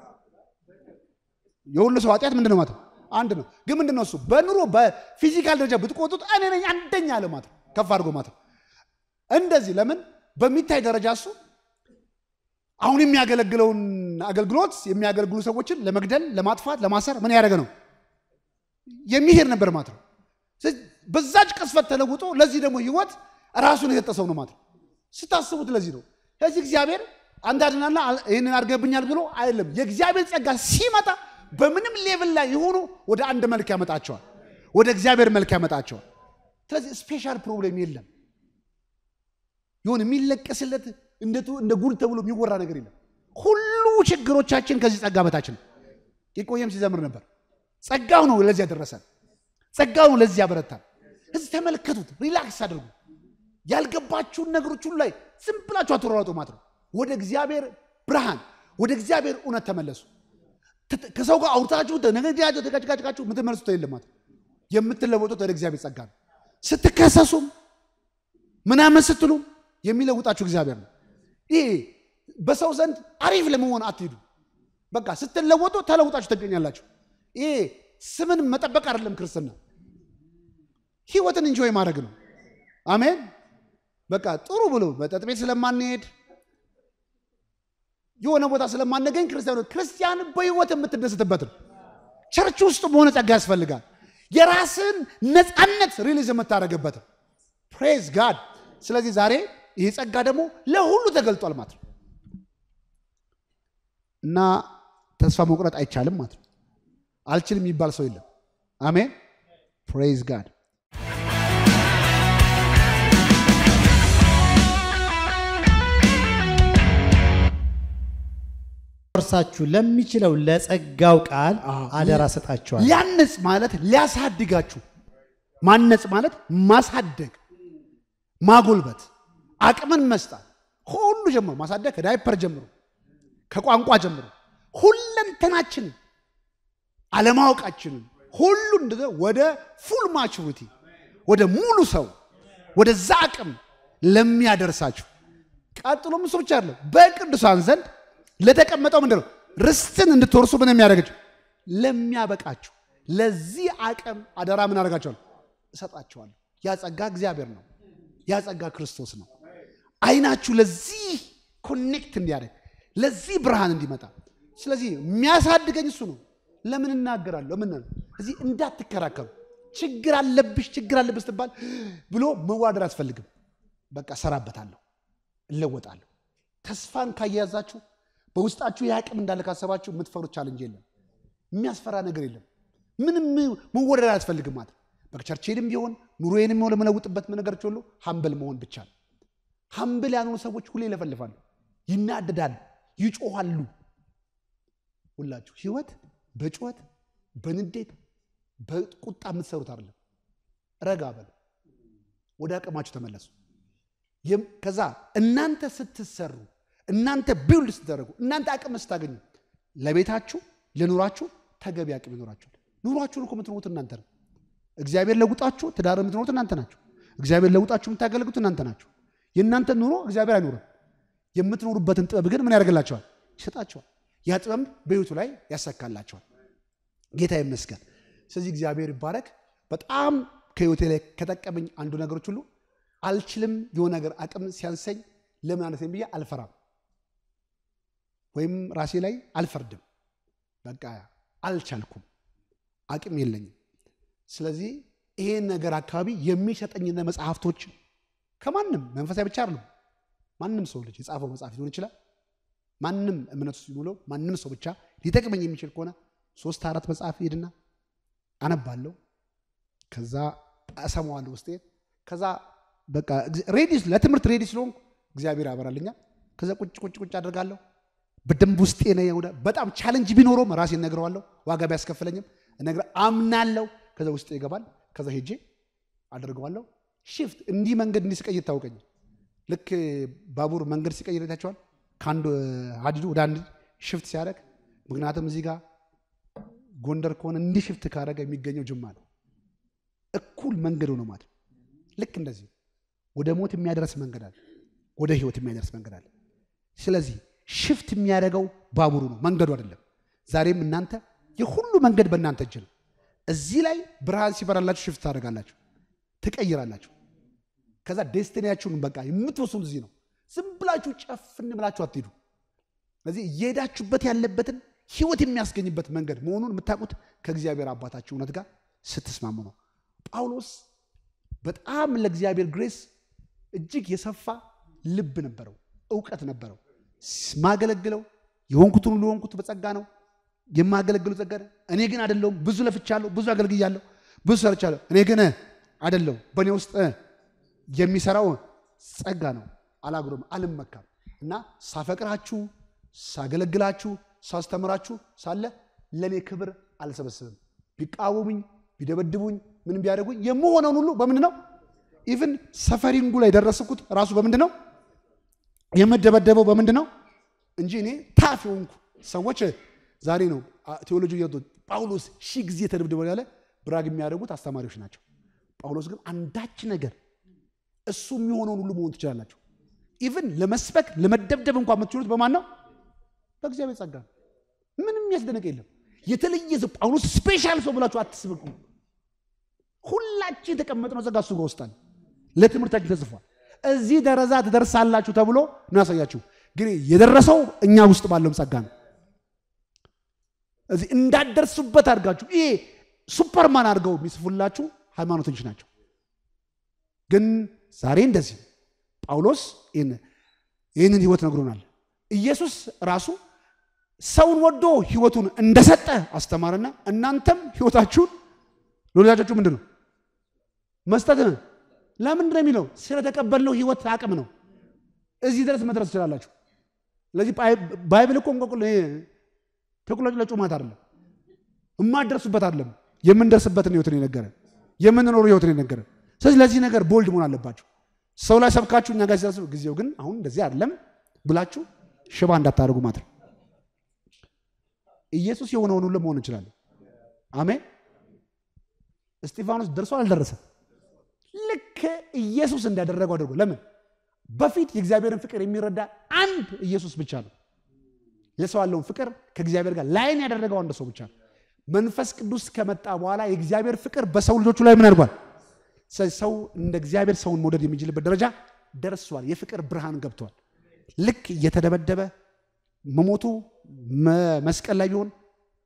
የሁሉ ሰው ኃጢአት ምንድን ነው ማለት ነው? አንድ ነው። ግን ምንድን ነው እሱ በኑሮ በፊዚካል ደረጃ ብትቆጡት እኔ ነኝ አንደኛ አለ ማለት ነው። ከፍ አድርጎ ማለት ነው። እንደዚህ ለምን በሚታይ ደረጃ እሱ አሁን የሚያገለግለውን አገልግሎት የሚያገለግሉ ሰዎችን ለመግደል፣ ለማጥፋት፣ ለማሰር ምን ያደረገ ነው የሚሄድ ነበር ማለት ነው። በዛች ቅስፈት ተለውጦ ለዚህ ደግሞ ህይወት ራሱን የሰጠ ሰው ነው ማለት ነው። ስታስቡት ለዚህ ነው። ስለዚህ እግዚአብሔር አንድ አድናና ይህንን አድርገብኛል ብሎ አይደለም። የእግዚአብሔር ጸጋ ሲመጣ በምንም ሌቭል ላይ የሆኑ ወደ አንድ መልክ ያመጣቸዋል፣ ወደ እግዚአብሔር መልክ ያመጣቸዋል። ስለዚህ ስፔሻል ፕሮብሌም የለም። ይሁን የሚለቀስለት እንደ ጉድ ተብሎ የሚወራ ነገር የለም። ሁሉ ችግሮቻችን ከዚህ ጸጋ በታች ነው። የቆየም ሲዘምር ነበር። ጸጋው ነው ለዚህ ያደረሰን፣ ጸጋው ነው ለዚህ ያበረታል። እዚህ ተመልከቱት፣ ሪላክስ አድርጉ። ያልገባችሁን ነገሮች ሁሉ ላይ ዝም ብላችሁ አትሯሯጡ ማለት ነው። ወደ እግዚአብሔር ብርሃን፣ ወደ እግዚአብሔር እውነት ተመለሱ። ከሰው ጋር አውርታችሁ ነገጃቸው ተጋጭጋጭቃችሁ የምትመልሱት የለም ማለት ነው። የምትለወጡት ወደ እግዚአብሔር ጸጋ ነው። ስትከሰሱም ምናምን ስትሉም የሚለውጣችሁ እግዚአብሔር ነው። ይሄ በሰው ዘንድ አሪፍ ለመሆን አትሄዱ። በቃ ስትለወጡ ተለውጣችሁ ትገኛላችሁ። ይሄ ስምን መጠበቅ አይደለም ክርስትና፣ ህይወትን እንጆይ ማድረግ ነው። አሜን። በቃ ጥሩ ብሎ መጠጥ ቤት ስለማንሄድ የሆነ ቦታ ስለማንገኝ ክርስቲያኖ ክርስቲያን በህይወት የምትደስትበት ነው። ቸርች ውስጥ በሆነ ጸጋ ያስፈልጋል። የራስን ነፃነት ሪሊዝ የምታደርግበት ፕሬዝ ጋድ። ስለዚህ ዛሬ ይህ ጸጋ ደግሞ ለሁሉ ተገልጧል ማለት ነው እና ተስፋ መቁረጥ አይቻልም ማለት ነው። አልችልም የሚባል ሰው የለም። አሜን ፕሬዝ ጋድ። እርሳችሁ ለሚችለው ለጸጋው ቃል አደራ ሰጣችኋል። ሊያንጽ ማለት ሊያሳድጋችሁ ማነጽ ማለት ማሳደግ፣ ማጎልበት፣ አቅምን መስጣት ሁሉ ጀምሮ ማሳደግ ከዳይፐር ጀምሮ ከቋንቋ ጀምሮ ሁለንተናችንን አለማወቃችንን ሁሉ እንደዛ ወደ ፉል ማቹሪቲ ወደ ሙሉ ሰው ወደዛ አቅም ለሚያደርሳችሁ ቀጥሎም እሱ ብቻ አይደለም፣ በቅዱሳን ዘንድ ለተቀመጠው ምንድን ነው ርስትን እንድትወርሱ ምን የሚያደርጋችሁ ለሚያበቃችሁ ለዚህ አቅም አደራ ምን አደርጋችኋለሁ እሰጣችኋለሁ። ያ ጸጋ እግዚአብሔር ነው። ያ ጸጋ ክርስቶስ ነው። አይናችሁ ለዚህ ኮኔክት እንዲያደርግ ለዚህ ብርሃን እንዲመጣ። ስለዚህ የሚያሳድገኝ እሱ ነው። ለምን እናገራለሁ? ለምን እዚህ እንዳትከራከሩ። ችግር አለብሽ ችግር አለብሽ ስትባል ብሎ መዋደር አያስፈልግም። በቃ ሰራበታለሁ፣ እለወጣለሁ። ተስፋን ካያያዛችሁ በውስጣችሁ የአቅም እንዳለ ካሰባችሁ የምትፈሩት ቻለንጅ የለም። የሚያስፈራ ነገር የለም። ምንም መወደድ አያስፈልግም ማለት በቸርቼንም ቢሆን ኑሮዬንም ሆነ ለመለውጥበት ነገሮች ሁሉ ሀምብል መሆን ብቻ ነው። ሀምብል ያልሆኑ ሰዎች ሁሌ ይለፈልፋሉ፣ ይናደዳሉ፣ ይጮኋሉ። ሁላችሁ ህይወት በጩኸት በንዴት በቁጣ የምትሰሩት አይደለም። ረጋ በሉ፣ ወደ አቅማችሁ ተመለሱ። ከዛ እናንተ ስትሰሩ እናንተ ቢውልድ ስትደረጉ እናንተ አቅም ስታገኙ ለቤታችሁ ለኑሯችሁ ተገቢ አቅም ይኖራችኋል። ኑሯችሁን እኮ የምትኖሩት እናንተ ነው። እግዚአብሔር ለውጣችሁ ትዳር የምትኖሩት እናንተ ናችሁ። እግዚአብሔር ለውጣችሁ የምታገለግሉት እናንተ ናችሁ። የእናንተ ኑሮ እግዚአብሔር አይኖርም። የምትኖሩበትን ጥበብ ግን ምን ያደርግላቸዋል? ይሰጣቸዋል። ያ ጥበብ በህይወቱ ላይ ያሰካላቸዋል። ጌታ ይመስገን። ስለዚህ እግዚአብሔር ይባረክ። በጣም ከህይወቴ ላይ ከጠቀመኝ አንዱ ነገሮች ሁሉ አልችልም የሆነ ነገር አቅም ሲያንሰኝ ለምን አነሰኝ ብዬ አልፈራም፣ ወይም ራሴ ላይ አልፈርድም። በቃ አልቻልኩም፣ አቅም የለኝም። ስለዚህ ይሄን ነገር አካባቢ የሚሰጠኝነ መጽሐፍቶች ከማንም መንፈሳዊ ብቻ አይደሉም። ማንም ሰው ልጅ የጻፈው መጽሐፍ ሊሆን ይችላል። ማንም እምነቱ ሲሙለው ማንም ሰው ብቻ ሊጠቅመኝ የሚችል ከሆነ ሶስት አራት መጽሐፍ ሄድና አነባለሁ። ከዛ እሰማዋለሁ ውስጤ። ከዛ በቃ ሬዲ ለትምህርት ሬዲ ስለሆንኩ እግዚአብሔር ያበራልኛል። ከዛ ቁጭ ቁጭ ቁጭ አደርጋለሁ። በደንብ ውስጤ ነው። በጣም ቻለንጅ ቢኖረውም ራሴን እነግረዋለሁ። ዋጋ ቢያስከፍለኝም እነግረ አምናለሁ። ከዛ ውስጤ ይገባል። ከዛ ሄጄ አደርገዋለሁ። ሽፍት እንዲህ መንገድ እንዲህ ሲቀይር ታውቀኝ። ልክ ባቡር መንገድ ሲቀይር ታቸዋል። ከአንዱ ሀዲዱ ወደ አንድ ሽፍት ሲያደርግ፣ ምክንያቱም እዚህ ጋር ጎንደር ከሆነ እንዲህ ሽፍት ካደረገ የሚገኘው ጅማ ነው። እኩል መንገድ ሆነ ማለት ልክ እንደዚህ ወደ ሞት የሚያደርስ መንገድ አለ፣ ወደ ህይወት የሚያደርስ መንገድ አለ። ስለዚህ ሽፍት የሚያደርገው ባቡሩ ነው፣ መንገዱ አይደለም። ዛሬም እናንተ የሁሉ መንገድ በእናንተ እጅ ነው። እዚህ ላይ ብርሃን ሲበራላችሁ ሽፍት ታደርጋላችሁ፣ ትቀይራላችሁ። ከዛ ዴስቲኒያችሁን በቃ የምትወስኑ እዚህ ነው። ዝም ብላችሁ ጨፍን ብላችሁ አትሄዱ። ስለዚህ እየሄዳችሁበት ያለበትን ህይወት የሚያስገኝበት መንገድ መሆኑን የምታውቁት ከእግዚአብሔር አባታችሁ እውነት ጋር ስትስማሙ ነው። ጳውሎስ በጣም ለእግዚአብሔር ግሬስ እጅግ የሰፋ ልብ ነበረው፣ እውቀት ነበረው። ማገለግለው የሆንኩትን ሁሉ የሆንኩት በጸጋ ነው የማገለግሉ ጸጋ ነው። እኔ ግን አይደለሁም። ብዙ ለፍቻለሁ፣ ብዙ አገልግያለሁ፣ ብዙ ሰርቻለሁ። እኔ ግን አይደለሁም። በእኔ ውስጥ የሚሰራው ጸጋ ነው። አላግሮም፣ አልመካም እና ሳፈቅራችሁ፣ ሳገለግላችሁ፣ ሳስተምራችሁ ሳለ ለእኔ ክብር አልሰበስብም። ቢቃወሙኝ፣ ቢደበድቡኝ፣ ምን ቢያደርጉኝ የምሆነውን ሁሉ በምንድን ነው ኢቭን ሰፈሪንጉ ላይ ደረስኩት ራሱ በምንድን ነው የምደበደበው በምንድን ነው እንጂ እኔ ታፍ የሆንኩ ሰዎች ዛሬ ነው ቴዎሎጂ ጳውሎስ ሺህ ጊዜ ተደብድበው ያለ ብራግ የሚያደርጉት አስተማሪዎች ናቸው። ጳውሎስ ግን አንዳች ነገር እሱ የሚሆነውን ሁሉ መሆን ትችላላችሁ። ኢቭን ለመስበክ ለመደብደብ እንኳን የምትችሉት በማን ነው? በእግዚአብሔር ጸጋ ነው። ምንም የሚያስደነቅ የለም። የተለየ ሰው ጳውሎስ ስፔሻል ሰው ብላችሁ አትስብቁ። ሁላችን የተቀመጥነው ጸጋ እሱ ጋር ውስጣል። ለትምህርታችን ተጽፏል። እዚህ ደረጃ ትደርሳላችሁ ተብሎ ነው ያሳያችሁ። ግን የደረሰው እኛ ውስጥ ባለው ጸጋ ነው። እዚህ እንዳደርሱበት አድርጋችሁ ይሄ ሱፐርማን አድርገው የሚጽፉላችሁ ሃይማኖተኞች ናቸው። ግን ዛሬ እንደዚህ ጳውሎስ ይህንን ህይወት ነግሮናል። ኢየሱስ ራሱ ሰውን ወዶ ህይወቱን እንደሰጠ አስተማረና እናንተም ህይወታችሁን ለወዳጆቹ ምንድን ነው መስጠት ነው። ለምንድን ነው የሚለው? ስለተቀበልነው ህይወት አቅም ነው። እዚህ ድረስ መድረስ ትችላላችሁ። ስለዚህ ባይብል እኮ ተቁለጭለጩ ማለት አይደለም፣ የማደርሱበት አይደለም፣ የምንደርስበትን ህይወት ነው የነገረን። የምንኖሩ ህይወት ነው የነገረን። ስለዚህ ለዚህ ነገር ቦልድ መሆን አለባችሁ። ሰው ላይ ሰብካችሁ እኛ ጋር ሲያስብ ጊዜው ግን አሁን እንደዚህ አይደለም ብላችሁ ሽባ እንዳታደርጉ ማለት ነው። ኢየሱስ የሆነውን ሁሉ መሆን እንችላለን። አሜን። እስጢፋኖስ ደርሶ አልደረሰም? ልክ ኢየሱስ እንዳደረገው አድርጎ ለምን በፊት የእግዚአብሔርን ፍቅር የሚረዳ አንድ ኢየሱስ ብቻ ነው። የሰው ያለውን ፍቅር ከእግዚአብሔር ጋር ላይን ያደረገው አንድ ሰው ብቻ ነው። መንፈስ ቅዱስ ከመጣ በኋላ የእግዚአብሔር ፍቅር በሰው ልጆቹ ላይ ምን አድርጓል? ሰው እንደ እግዚአብሔር ሰውን መውደድ የሚችልበት ደረጃ ደርሷል። የፍቅር ብርሃን ገብቷል። ልክ እየተደበደበ መሞቱ መስቀል ላይ ቢሆን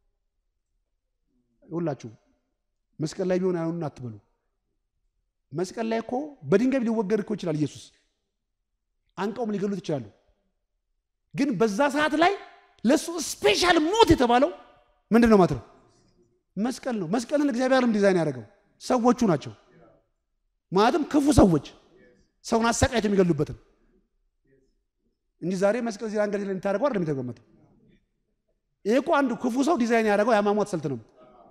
ሁላችሁ መስቀል ላይ ቢሆን አይሆኑን አትበሉ። መስቀል ላይ እኮ በድንጋይ ሊወገድ እኮ ይችላል ኢየሱስ አንቀውም ሊገሉት ይችላሉ። ግን በዛ ሰዓት ላይ ለእሱ ስፔሻል ሞት የተባለው ምንድን ነው ማለት ነው? መስቀል ነው። መስቀልን እግዚአብሔርም ዲዛይን ያደረገው ሰዎቹ ናቸው። ማለትም ክፉ ሰዎች ሰውን አሰቃይተው የሚገሉበትን እንጂ ዛሬ መስቀል እዚህ አንገት ላይ የምታደርገው አይደለም የተገመተው። ይሄ እኮ አንዱ ክፉ ሰው ዲዛይን ያደረገው የአሟሟት ስልት ነው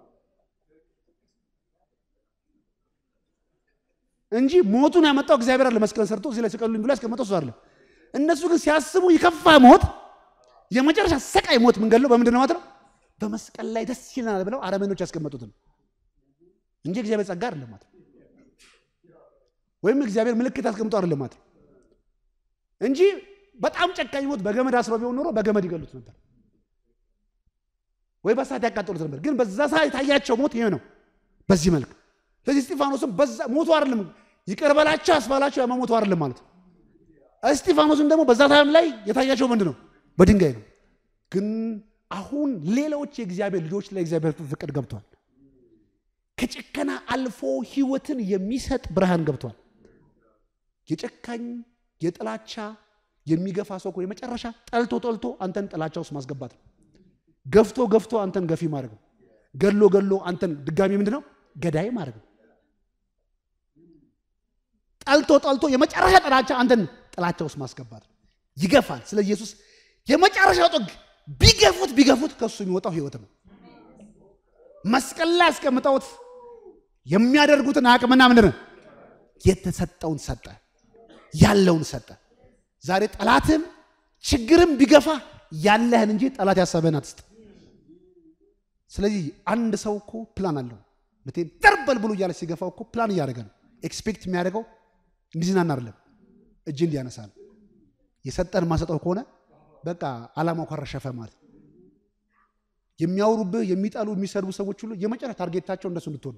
እንጂ ሞቱን ያመጣው እግዚአብሔር አለ። መስቀል ሰርቶ እዚህ ላይ ስቀሉኝ ብሎ ያስቀመጠው እሱ አለ። እነሱ ግን ሲያስቡ የከፋ ሞት፣ የመጨረሻ ሰቃይ ሞት ምንገለው በምንድን ነው ማለት ነው? በመስቀል ላይ ደስ ይለናል ብለው አረመኖች ያስቀመጡትን እንጂ እግዚአብሔር ጸጋ አይደለም ማለት ነው። ወይም እግዚአብሔር ምልክት አስቀምጦ አይደለም ማለት ነው እንጂ በጣም ጨካኝ ሞት በገመድ አስሮ ቢሆን ኖሮ በገመድ ይገሉት ነበር ወይ በሳት ያቃጠሉት ነበር። ግን በዛ ሰዓት የታያቸው ሞት ይሄ ነው፣ በዚህ መልክ ስለዚህ እስጢፋኖስም በዛ ሞቱ አይደለም ይቅር በላቸው ያስባላቸው ያማ ሞቱ አይደለም ማለት ነው። እስጢፋኖስም ደግሞ በዛ ታይም ላይ የታያቸው ምንድን ነው? በድንጋይ ነው። ግን አሁን ሌሎች የእግዚአብሔር ልጆች ላይ እግዚአብሔር ፍቅር ገብቷል። ከጭከና አልፎ ሕይወትን የሚሰጥ ብርሃን ገብቷል። የጨካኝ የጥላቻ የሚገፋ ሰው እኮ የመጨረሻ ጠልቶ ጠልቶ አንተን ጥላቻ ውስጥ ማስገባት ነው። ገፍቶ ገፍቶ አንተን ገፊ ማድረግ ነው። ገሎ ገሎ አንተን ድጋሚ ምንድን ነው ገዳይ ማድረግ ነው። ጠልቶ ጠልቶ የመጨረሻ ጥላቻ አንተን ጥላቻ ውስጥ ማስገባት ነው። ይገፋል። ስለ ኢየሱስ የመጨረሻው ጥግ ቢገፉት ቢገፉት ከእሱ የሚወጣው ህይወት ነው። መስቀል ላይ ያስቀምጠውት የሚያደርጉትን አቅምና ምንድን ነው የተሰጠውን ሰጠ፣ ያለውን ሰጠ። ዛሬ ጠላትም ችግርም ቢገፋ ያለህን እንጂ ጠላት ያሰበህን አትስጥ። ስለዚህ አንድ ሰው እኮ ፕላን አለው ምቴን ጠርበል ብሎ እያለ ሲገፋው እኮ ፕላን እያደረገ ነው። ኤክስፔክት የሚያደርገው እንዲዝናና አይደለም፣ እጅ እንዲያነሳ ነው። የሰጠን ማሰጠው ከሆነ በቃ አላማው ከረሸፈ ማለት ነው። የሚያወሩብህ የሚጠሉ የሚሰድቡ ሰዎች ሁሉ የመጨረሻ ታርጌታቸው እንደሱ እንድትሆን።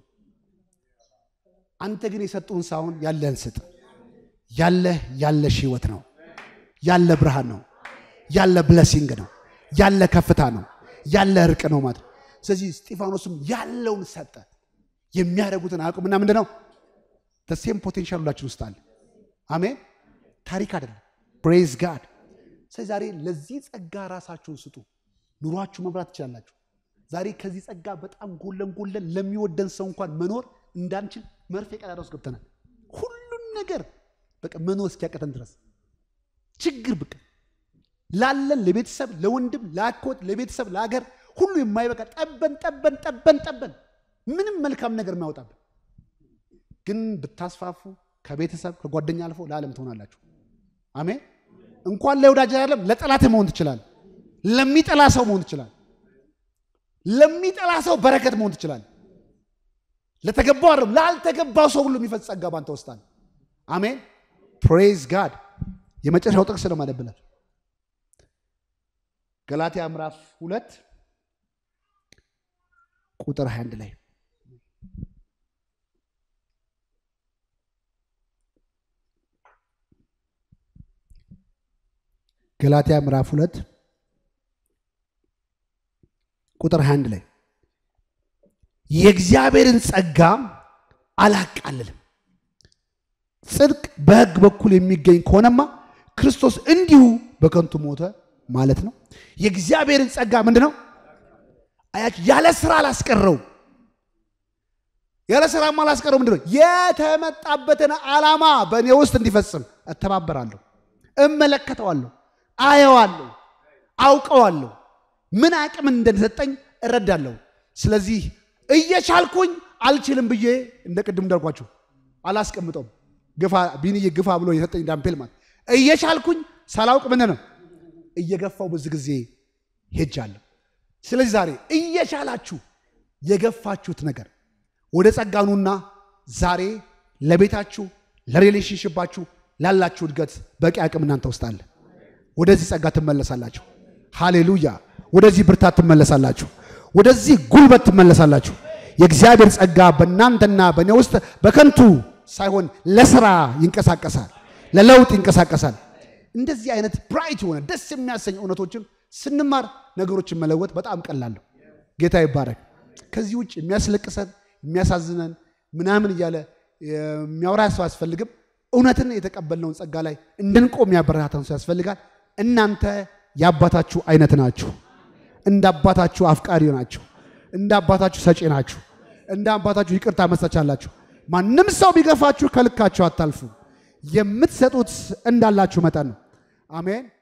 አንተ ግን የሰጡን ሳይሆን ያለህን ስጥ። ያለህ ያለሽ ህይወት ነው። ያለ ብርሃን ነው። ያለ ብለሲንግ ነው። ያለ ከፍታ ነው። ያለ እርቅ ነው ማለት ነው። ስለዚህ እስጢፋኖስም ያለውን ሰጠ። የሚያደርጉትን አቁምና ምንድን ነው ሴም ፖቴንሻል ሁላችን ውስጥ አለ። አሜን። ታሪክ አይደለም። ፕሬዝ ጋድ። ስለዚህ ዛሬ ለዚህ ጸጋ ራሳችሁን ስጡ። ኑሯችሁ መምራት ትችላላችሁ። ዛሬ ከዚህ ጸጋ በጣም ጎለን ጎለን ለሚወደን ሰው እንኳን መኖር እንዳንችል መርፌ ቀዳዳ ውስጥ ገብተናል። ሁሉን ነገር በቃ መኖር እስኪያቀተን ድረስ ችግር ብቅ ላለን ለቤተሰብ ለወንድም ለአኮት ለቤተሰብ ለሀገር ሁሉ የማይበቃ ጠበን ጠበን ጠበን ጠበን ምንም መልካም ነገር የማያወጣብን ግን ብታስፋፉ ከቤተሰብ ከጓደኛ አልፎ ለዓለም ትሆናላችሁ። አሜን። እንኳን ለወዳጅ አይደለም ለጠላት መሆን ትችላል። ለሚጠላ ሰው መሆን ትችላል። ለሚጠላ ሰው በረከት መሆን ትችላል። ለተገባው አይደለም ላልተገባው ሰው ሁሉ የሚፈጽ ጸጋ ባንተ ውስጥ አለ። አሜን። ፕሬዝ ጋድ። የመጨረሻው ጥቅስ ነው ማለብላል ገላትያ ምዕራፍ ሁለት ቁጥር 21 ላይ ገላትያ ምዕራፍ ሁለት ቁጥር 21 ላይ የእግዚአብሔርን ጸጋ አላቃልልም፣ ጽድቅ በሕግ በኩል የሚገኝ ከሆነማ ክርስቶስ እንዲሁ በከንቱ ሞተ ማለት ነው። የእግዚአብሔርን ጸጋ ምንድን ነው? አያችሁ፣ ያለ ስራ አላስቀረው። ያለ ስራማ አላስቀረው ምንድን ነው? የተመጣበትን ዓላማ በእኔ ውስጥ እንዲፈጽም እተባበራለሁ፣ እመለከተዋለሁ፣ አየዋለሁ፣ አውቀዋለሁ፣ ምን አቅም እንደተሰጠኝ እረዳለሁ። ስለዚህ እየቻልኩኝ አልችልም ብዬ እንደ ቅድም እንዳልኳችሁ አላስቀምጠውም። ግፋ ቢንዬ ግፋ ብሎ የሰጠኝ ዳምፔል ማለት እየቻልኩኝ ሳላውቅ ምን ነው እየገፋው ብዙ ጊዜ ሄጃለሁ። ስለዚህ ዛሬ እየቻላችሁ የገፋችሁት ነገር ወደ ጸጋኑና ዛሬ ለቤታችሁ ለሪሌሽንሽባችሁ ላላችሁ እድገት በቂ አቅም እናንተ ውስጥ አለ። ወደዚህ ጸጋ ትመለሳላችሁ። ሃሌሉያ! ወደዚህ ብርታት ትመለሳላችሁ። ወደዚህ ጉልበት ትመለሳላችሁ። የእግዚአብሔር ጸጋ በእናንተና በእኔ ውስጥ በከንቱ ሳይሆን ለስራ ይንቀሳቀሳል፣ ለለውጥ ይንቀሳቀሳል። እንደዚህ አይነት ብራይት የሆነ ደስ የሚያሰኝ እውነቶችን ስንማር ነገሮችን መለወጥ በጣም ቀላል ነው። ጌታ ይባረክ። ከዚህ ውጭ የሚያስለቅሰን የሚያሳዝነን ምናምን እያለ የሚያወራ ሰው አያስፈልግም። እውነትን የተቀበልነውን ጸጋ ላይ እንድንቆም የሚያበረታታን ሰው ያስፈልጋል። እናንተ የአባታችሁ አይነት ናችሁ። እንደ አባታችሁ አፍቃሪ ናችሁ። እንደ አባታችሁ ሰጪ ናችሁ። እንደ አባታችሁ ይቅርታ መስጠት አላችሁ። ማንም ሰው ቢገፋችሁ ከልካችሁ አታልፉ። የምትሰጡት እንዳላችሁ መጠን ነው። አሜን።